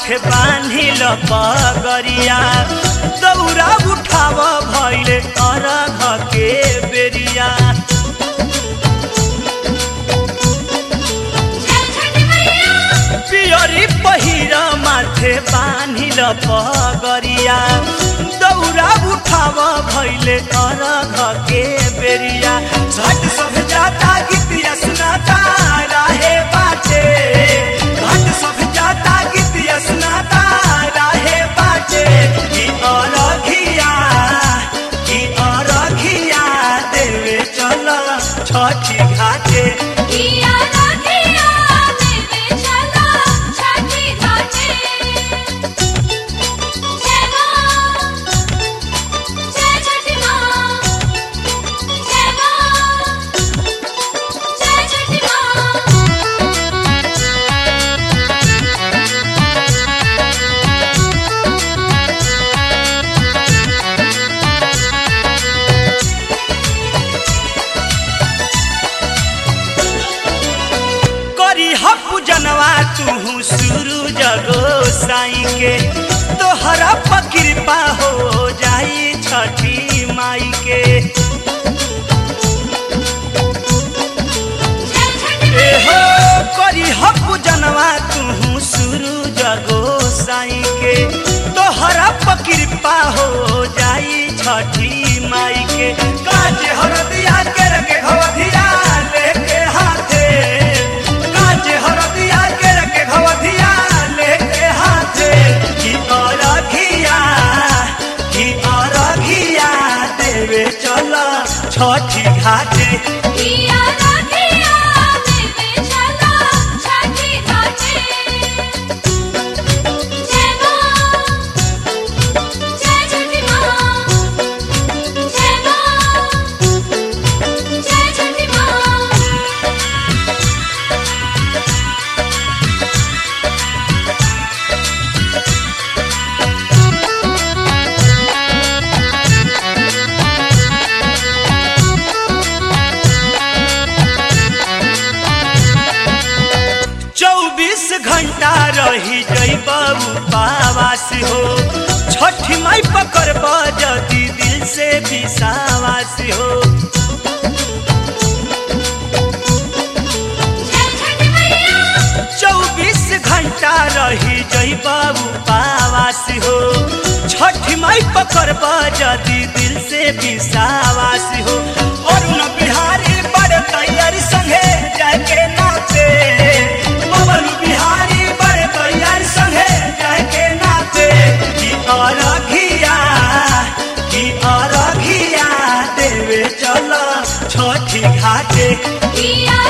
माथे बान्हिल पगरिया दौरा उठाव भैले अरघ के बेरिया पियरी पहिर माथे बान्हिल पगरिया दौरा उठाव भैले अरघ के बेरिया झट सब जाता गीतिया सुनाता राहे बाटे घाट सब जाता गीतिया सुनाता राहे बाटे की अरघिया की अरघिया देवे चल छठी घाटे करी हपु जनवा तू शुरू जगो साई के तोहरा पकृपा हो जाई छठी माई के ए हो करी हपु जनवा तू शुरू जगो साई के तोहरा पकृपा हो जाई छठी माई के काज हरदिया के रखे घवधिया लेके हाथे काज हरदिया के रखे घवधिया लेके हाथे की अरघिया की अरघिया देवे चल छठी घाटे चौबीस घंटा रही जैब पावास हो छठी माई पकड़ब जदि दिल से विश्वास हो चौबीस घंटा रही जैब पावास हो छठी माई पकड़ब जदि दिल से विश्वास हो अरुण बिहारी बड़े तैयारी संगे जाके नाचे पवन बिहारी बड़े तैयारी संगे जाके नाचे की अरघिया की अरघिया देवे चल छठी घाटे पिया